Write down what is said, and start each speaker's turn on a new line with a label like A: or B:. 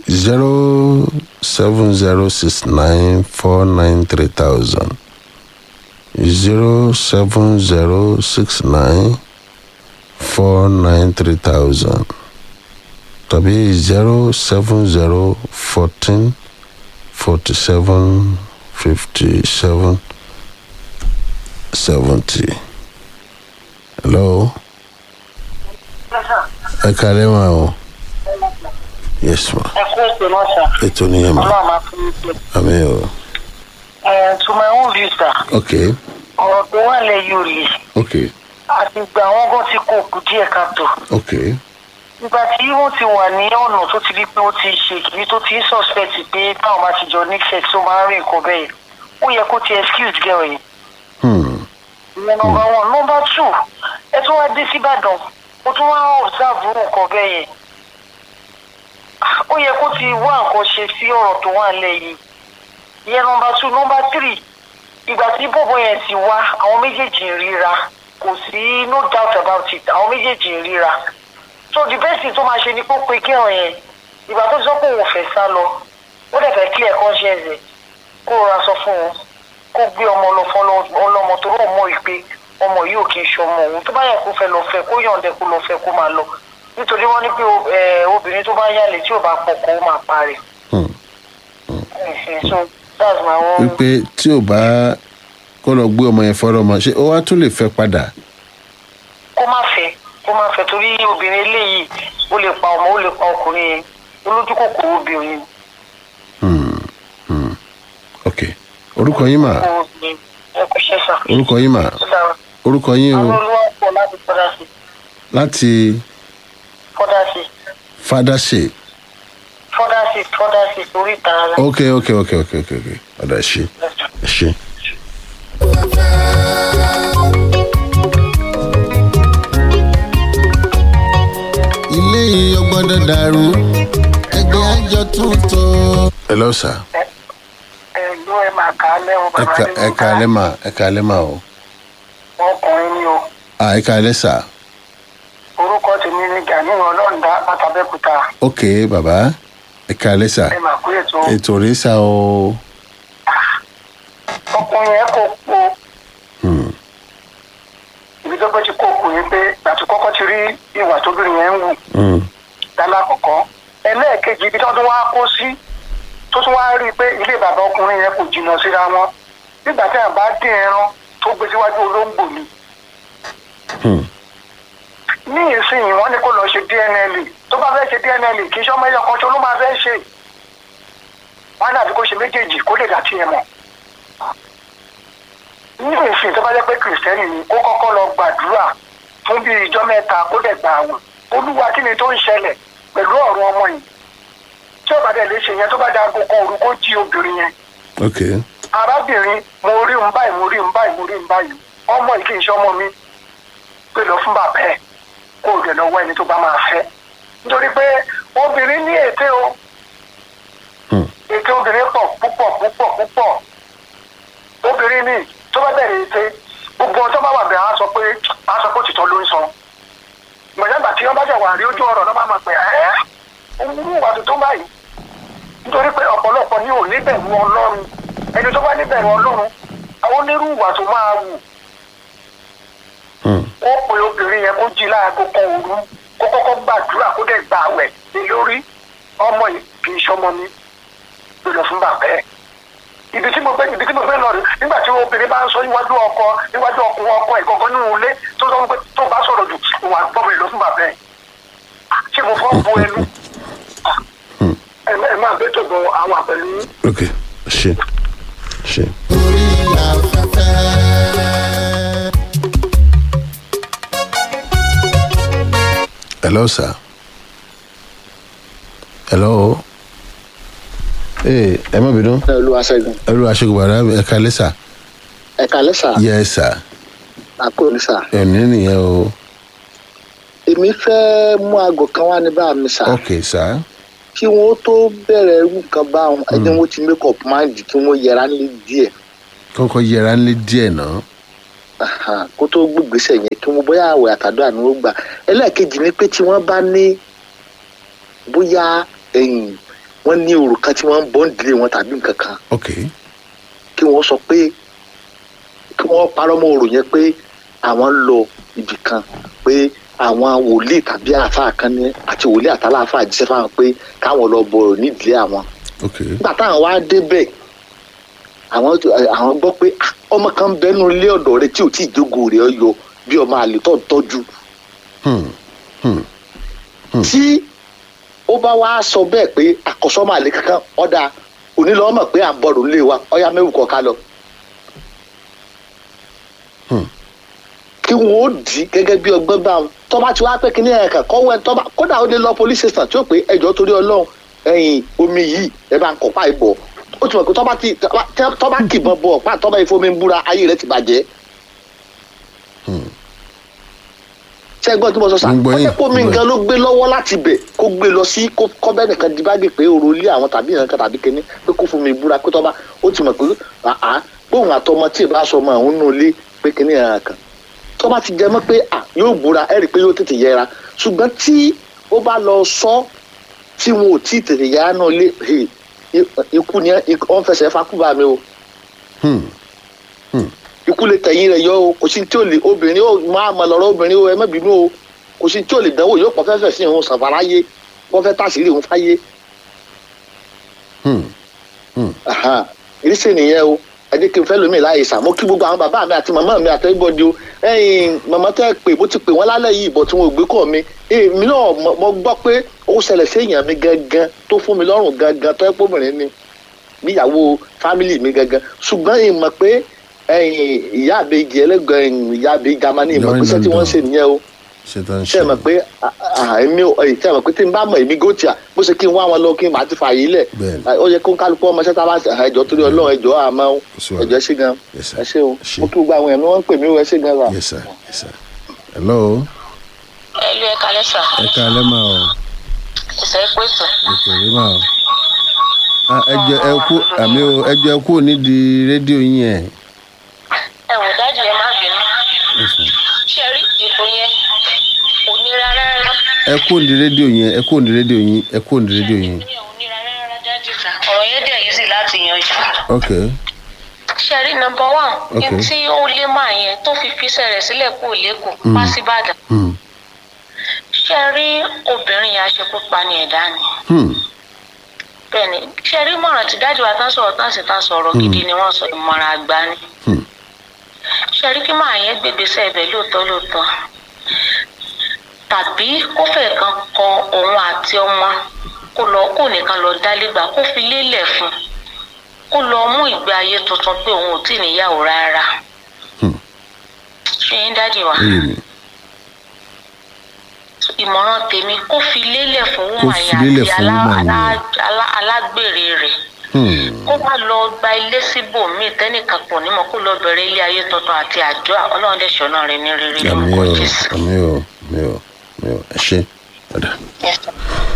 A: zero seven zero six nine four nine three thousand zero seven zero six nine four nine three thousand tàbí zero seven zero fourteen forty seven fifty seven seventy. hello ẹ kálẹ́ ma o yes ma
B: ẹ kú ètò náà sà
A: ètò nìyẹn ma
B: ọlọ́run máa fún mi pé
A: àmì o
B: ẹ to my own view sà
A: ok
B: ọ̀rọ̀ tó wà lẹ̀ yóò lè
A: ok
B: àti gbà wọ́n gan ti kó òkú díẹ̀ káàtó
A: ok
B: ìgbà tí wọ́n ti wà ní ọ̀nà tó ti rí pé ó ti ṣe kìí tó ti ń suspect pé táwọn bá ti jọ ní sex ó máa ń rí nǹkan bẹ́ẹ̀ ó yẹ kó ti excuse girl yẹn
A: hmm.
B: ìyẹn number one number two ẹ tún wá dé síbàdàn ó tún wá observe nǹkan bẹ́ẹ̀ yẹn ó yẹ kó ti wá nǹkan ṣe sí ọ̀rọ̀ tó wà nílẹ̀ yìí ìyẹn number two number three ìgbà tí bọ̀bọ̀ yẹn ti wá àwọn méjèèjì ń ríra kò sí no doubt about it àwọn méjèèjì ń ríra so the best thing tó máa ṣe ni kó pe kí ọ̀rọ̀ yẹn ìgbà tó sọ pé òun fẹ́ sá lọ ó dẹ̀ fẹ́ clear conscience ẹ̀ kó rọra sọ fún wọn kó gbé ọmọ lọ fún ọlọ́mọ tó rọ̀ mọ́ ìpè ọmọ yìí ò kì í ṣọmọ òun tó bá yẹ kó fẹ́ lọ fẹ́ kó yọ̀ǹdẹ kó lọ fẹ́ kó máa lọ nítorí wọ́n ní pé ẹ, obìnrin tó bá yálè tí ò bá pọ̀ kó máa parẹ́.
A: Hmm.
B: so that's my own.
A: wípé tí ò bá kó lọ gbé ọmọ yẹn fọ́rọ̀ ọmọ ṣé ó wá tún lè fẹ́ padà
B: kó má fẹ́ kó má fẹ́ torí obìnrin eléyìí ó lè pa ọmọ ó lè pa ọkùnrin yẹn olójú kòkòrò obìnrin
A: Hmm. Hmm. ok orúkọ yín mà
B: kòkòrò obìnrin ẹ kò ṣe sà.
A: orúkọ yín mà
B: Ó dára.
A: orúkọ yín
B: àwọn
A: o
B: olúwa pọ̀ láti fọ́dà sí
A: láti
B: fọ́dà sí
A: fadase
B: fọ́dà sí fọ́dà sí orí ìta ara.
A: ok ok ok ok ok ok ọ̀dà ẹ ṣe ẹ ṣe.
C: ilé yìí ò gbọ́dọ̀ dàrú ẹgbẹ́ àjọ tuntun.
A: hello sir
B: ẹ ẹ ló ẹ máa kà á lẹ́wọ̀n
A: ẹ
B: bàbá
A: ka
B: nínú
A: ẹ ka alẹ́ mà ẹ ka alẹ́ mà o
B: ọkùnrin ni o
A: ah ẹ ka alẹ́ sir
B: orúkọ tèmi ni gani ọlọ́ọ̀dá látàbẹ́kúta
A: ok bàbá ẹ ka alẹ́ sir
B: ẹ máa kú ètò
A: ètò rẹ sá o
B: ọkùnrin yẹn kò po
A: Hmm.
B: ibi tó gbé ti kó kù ni pé àti kọ́kọ́ ti rí ìwà tóbìnrin yẹn ń wù
A: Hmm.
B: lálákọ̀ọ́kọ́ ẹlẹ́ẹ̀kejì ibi tó tún wá kó sí tó tún wá rí i pé ilé bàbá ọkùnrin yẹn kò jìnnà síra wọn nígbà tí àbá dín ẹran tó gbé síwájú olóńgbò ni
A: Hmm.
B: ní ìsinyìí wọ́n ní kó lọ ṣe dnl tó bá fẹ́ ṣe dnl kì í ṣe ọmọ ẹyọ kan tó ló máa fẹ́ ṣe wọ́n á dàbí kó ṣe méjèèjì kó lè dà tiẹ̀ mọ̀ ní ìsìn tó bá jẹ́ pé kìrìsìtẹ́nì ni kó kọ́kọ́ lọ gbàdúrà fún bí ìjọ mẹ́ta kó dẹ̀ gbà àwẹ̀ olúwa kí ni tó ń ṣẹlẹ̀ pẹ̀lú ọ̀rọ̀ ọmọ yìí tí ó bá dẹ̀ lè ṣe yẹn tó bá da agogo òru kó jí obìnrin yẹn
A: ok
B: arábìnrin mo rí ń báyìí mo rí ń báyìí mo rí ń báyìí ọmọ yìí kì í ṣe ọmọ mi pé lọ fún bàbá ẹ kó o dẹ̀ lọ wá ẹni tó bá máa fẹ́ nítorí pé obìnrin ní ète o
A: Hmm.
B: ète obìnrin pọ̀ púpọ̀ púpọ̀ púpọ̀ obìnrin ní tó bá bẹ̀rẹ̀ ète gbogbo ọjọ́ bá wà bẹ̀rẹ̀ á sọ pé á sọ pé òtítọ́ ló ń sọ gbọ̀dọ̀gbà tí wọ́n bá jẹ̀ wà rí ojú ọ̀rọ̀ náà bá máa pè ẹ́ òun wà tuntun báyìí nítorí pé ọ̀pọ̀lọpọ̀ ní ò níbẹ̀rù ọlọ́run ẹni tó bá níbẹ̀rù ọlọ́run àwọn onírú ìwà tó máa wù
A: Hmm.
B: ó pe obìnrin yẹn kó jí láago kan òru kó kọ́kọ́ gbàdúrà kó dẹ̀ gbà wẹ̀ ní lórí ọmọ yìí kì í ṣọmọ mi ló lọ fún bàbá ẹ̀ ibi tí mo gbé ibi tí mo gbé lọ rí nígbà tí obìnrin bá ń sọ níwájú ọkọ níwájú ọkùnrin ọkọ ẹ̀ gangan nínú ilé tó sọ pé tó bá sọ̀rọ̀ jù òun àgbọ̀ mi lọ fún bàbá ẹ̀ ṣé mo fọ́ bu ẹnu ẹ ẹ máa gbé tó gan àwọn àpẹẹrẹ yín.
A: ok ṣe ṣe.
C: orí afẹ́fẹ́.
A: hello sir hello ee ẹ má bínú
D: olúwaṣẹ́gun
A: ẹ ló aṣọ gbàdá ẹ ka alẹ́ sir
D: ẹ̀ka lẹ́sà
A: yes sir
D: àkóòlùsà
A: ẹ ní nìyẹn o
D: èmi fẹ́ mú aago kan wá ní bá mi sà
A: ok sir
D: kí wọ́n tó bẹ̀rẹ̀ irú nǹkan bá wọn ẹni wọ́n ti make up mind kí wọ́n yẹra ní díẹ̀
A: kọ́kọ́ yẹra ńlẹ̀ díẹ̀ náà
D: Aha, kó tó gbégbèsè yẹn kí wọ́n bóyá àwẹ̀ àtàdúrà ni wọ́n gbà ẹlẹ́ẹ̀kejì ni pé tí wọ́n bá ní bóyá ẹ̀yìn wọ́n ní òrùka tí wọ́n ń bọ́ ń dilé wọn tàbí nǹkan kan
A: ok
D: kí wọ́n sọ pé kí wọ́n parọ́ mọ́ ọ̀rọ̀ yẹn pé àwọn ń lọ ibì kan pé àwọn wòlíì tàbí àáfàá kan ní àti wòlíì àtàláàfàá jíṣẹ́ fáwọn pé káwọn lọ bọ̀rọ̀ nídìílé àwọn
A: ok
D: nígbà táwọn wá débẹ̀ àwọn àwọn gbọ́ pé "Ah, ọmọ kan ń bẹnu ilé ọ̀dọ̀ rẹ tí ò tí ì jókòó rẹ̀ yọ bí ọmọ àlè tó ń tọ́jú
A: hmm. Hmm.
D: tí ó bá wá sọ bẹ́ẹ̀ pé àkọsọ́mọ àlè kankan ọ̀dà onílọ́wọ́ mọ̀ pé à ń bọ̀rọ̀ nílé wa ọ̀yá mẹ́wù kọ̀ọ̀ká lọ.
A: Hmm.
D: kí wọn ó dì í gẹ́gẹ́ bí ọgbọ́n bá wọn tọ́ba tí wàá pẹ́ kí ní ẹ̀ka kọ́wọ́ ẹ̀ tọ́ba kódà ó lè lọ police station tí ó pé ẹjọ́ torí ọlọ́run ẹ̀yìn omi yìí ẹ bá ń kọ́ pa ìbọ̀ ó ti mọ̀ pé tọ́ba ti tọ́ba- tọ́ba kìbọn bọ̀ pa tọ́ba ìfomi ń búra ayé rẹ̀ ti bàjẹ́. ṣé ẹgbọ́n tí mo sọ sá
A: Mo ń gbọ́
D: ó
A: yín,
D: jẹ́ kó mi
A: mo ń gbọ́
D: nǹkan ló gbé lọ́wọ́ láti bẹ̀ kó gbé lọ sí kó kọ́bẹ́ nìkan di báàgì pé òrò ilé àwọn tàbí ìrànkan tàbí kíní pé kó fún mi búra pé tọ́ba ó ti mọ̀ pé àá gbóhùn àtọmọ tí ì bá sọ ọmọ àwọn nù ilé pé kíní ìrànkan tọ́ba ti jẹ mọ́ pé à yóò búra ẹ̀rí pé yóò tètè yẹra ṣùgbọ́n tí ó bá lọ sọ tí wọn ò tí ì tètè yẹra náà lé hey, i- ikú ni wọ́n fẹsẹ̀ fakúbà mi o
A: Hmm.
D: ikú lè tẹ̀yìn rẹ̀ yọ o kò sí tí ò lè obìnrin ó máa mọ lọ́rọ́ obìnrin o ẹ má bínú o kò sí tí ò lè dánwò yóò pọ̀ fẹ́fẹ́ sí òun sàfàráyé wọ́n fẹ́ tàṣírí òun fáyé
A: Hmm.
D: Aha, ìrísí nìyẹn o ẹ jẹ́ kí n fẹ́ lómi láàyè sàmú kí gbogbo àwọn bàbá mi àti màmá mi àtẹ́gbọ́dì o ẹ̀yìn màmá tẹ́ ẹ pé bó ti pè wọ́n lálẹ́ yìí ìbọn tí wọn ò gbé kọ́ mi èmi náà mo- mo gbọ́ pé ó ṣẹlẹ̀ sí èèyàn mi gangan tó fún mi lọ́rùn gangan tó ẹ́ pọ́bìnrin ni níyàwó fámìlì mi gangan ṣùgbọ́n ìmọ̀ pé ẹ̀yìn ìyá àbẹ̀jì ẹlẹ́gbẹ̀ẹ́ ìyá àbẹ̀jì jamani ìmọ̀ pé iṣẹ́ tí wọ́n ń ṣe nìyẹn o
A: ṣe tán
D: ṣe
A: ṣe
D: mọ̀ pé à- à- èmi ò ẹ̀yìn ṣe mọ̀ pé tí n bá mọ̀ èmi gòtìà bó ṣe kí n wá wọn lọ kí n bá ti fààyè lẹ̀
A: Bẹ́ẹ̀ni.
D: ó yẹ kó kálukú ọmọ ṣẹ́ta bá ṣe ẹjọ́ torí ọlọ́run ẹjọ́ àmọ́
A: sí wàhálà.
D: ẹjọ́ ẹ ṣé gan
A: Yes, sir.
D: ẹ ṣé o
A: Ṣé.
D: mo tún gba àwọn ẹ̀mí wọ́n ń pè mí o ẹ ṣé gan wa.
A: yes sir yes sir hello
B: ẹlú ẹka lẹ́sà
A: ẹ ká alẹ́ máa o
B: ìṣẹ́ pèsè.
A: ètò rí máa o Ah, ẹ jẹ́ ẹ kú àmì o ẹ jẹ́ ẹ kú nídìí rédíò yín ẹ̀
B: ẹ wò dájú ẹ má bínú ṣe rí ìbò yẹn kò nira rárá.
A: ẹ kú nídìí rédíò yín ẹ kú nídìí rédíò yín ẹ kú nídìí rédíò yín
B: ìbò yẹn ò nira rárá dájú sá ọ̀rọ̀ yẹn dẹ̀ yìí sì láti yanjú.
A: ok
B: ṣe rí nọmba one
A: Okay.
B: ní tí ó lé máa yẹn tó fi fiṣẹ́ rẹ̀ sílẹ̀ kó lẹ́kọ̀ọ́ wá síbàdàn.
A: Hmm.
B: ṣe rí obìnrin yẹn aṣekúpa ni ẹ̀dá ni.
A: Hmm.
B: bẹ́ẹ̀ni ṣe rí mọ̀ràn tí dájú wa tán sọ̀rọ̀ tán sì tán sọ̀rọ̀ gidi ni wọ́n sọ ìmọ̀ràn àgbà ni.
A: Hmm.
B: ṣe rí kí máa yẹn gbégbèsè ẹ̀bẹ̀ lóòótọ́ lóòótọ́ tàbí kó fẹ́ kan kọ òun àti ọmọ kó lọ kó nìkan lọ dálégbà kó fi lélẹ̀ fún kó lọ mú ìgbé ayé tuntun pé òun ò tí ì níyàwó rárá.
A: Hmm.
B: ṣé yín dájú wa
A: ó yé mi
B: ìmọ̀ràn tèmi kó fi lélẹ̀ fún
A: Kó
B: wúmà
A: fi
B: yẹn
A: lélẹ̀
B: àti
A: fún
B: alá-
A: woman yẹn.
B: alá- alá- alágbèrè rẹ̀
A: Hmm.
B: kó má lọ gba ilé síbòmíì tẹ́nìkan pọ̀ nímọ̀ kó lọ bẹ̀rẹ̀ ilé ayé tuntun àti àjọ ọlọ́run dẹ̀ ṣọ́nà rẹ̀ ní rere
A: àmì
B: lórúkọ
A: o
B: jésù.
A: àmì o àmì o àmì o ẹ ṣe padà.
B: Yes, sir.